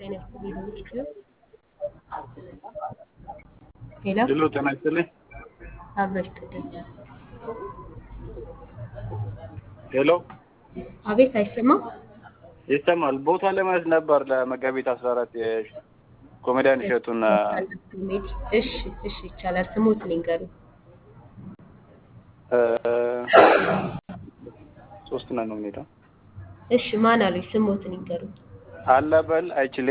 ጤና ይስጥልኝ በምስክር ሄሎ ድሎ ጤና ይስጥልኝ። አብሮ ይስጥልኝ። ሄሎ አቤት አይሰማም? ይሰማል። ቦታ ለማየት ነበር ለመጋቢት አስራ አራት የኮሜዲያን እሸቱን ኮሜዲ እሺ፣ እሺ ይቻላል። ስሙት ንገሩ። እ፣ ሶስት ነን ነው ሁኔታ እሺ ማን አሉኝ? ስሙት ንገሩ። አለበል አይችሌ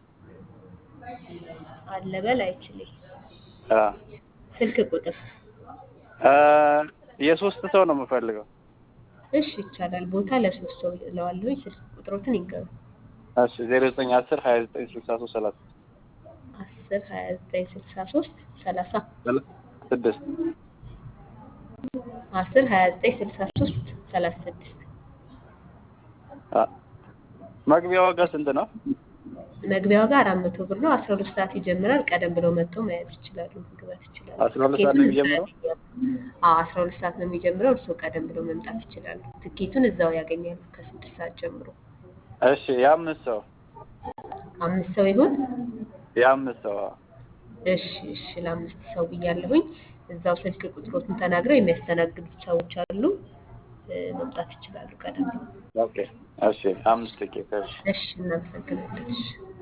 አለበል አይችልም። አ ስልክ ቁጥር እ፣ የሶስት ሰው ነው የምፈልገው። እሺ ይቻላል። ቦታ ለሶስት ሰው እለዋለሁ። ስልክ ቁጥሮትን ይንገሩ። እሺ ዜሮ ዘጠኝ አስር ሀያ ዘጠኝ ስልሳ ሶስት ሰላሳ አስር ሀያ ዘጠኝ ስልሳ ሶስት ሰላሳ ስድስት አስር ሀያ ዘጠኝ ስልሳ ሶስት ሰላሳ ስድስት አ፣ መግቢያ ዋጋ ስንት ነው? መግቢያ ዋጋ አራት መቶ ብር ነው። አስራ ሁለት ሰዓት ይጀምራል። ቀደም ብለው መጥተው መያዝ ይችላሉ፣ መግባት ይችላሉ። አስራ ሁለት ሰዓት ነው የሚጀምረው? አዎ አስራ ሁለት ሰዓት ነው የሚጀምረው። እርስዎ ቀደም ብለው መምጣት ይችላሉ። ትኬቱን እዛው ያገኛሉ ከስድስት ሰዓት ጀምሮ። እሺ የአምስት ሰው አምስት ሰው ይሁን። የአምስት ሰው አዎ። እሺ እሺ፣ ለአምስት ሰው ብያለሁኝ። እዛው ስልክ ቁጥሮትን ተናግረው የሚያስተናግዱት ሰዎች አሉ፣ እ፣ መምጣት ይችላሉ ቀደም ብለው። ኦኬ እሺ አምስት ቲኬት እሺ እሺ፣ እናመሰግናለን። እሺ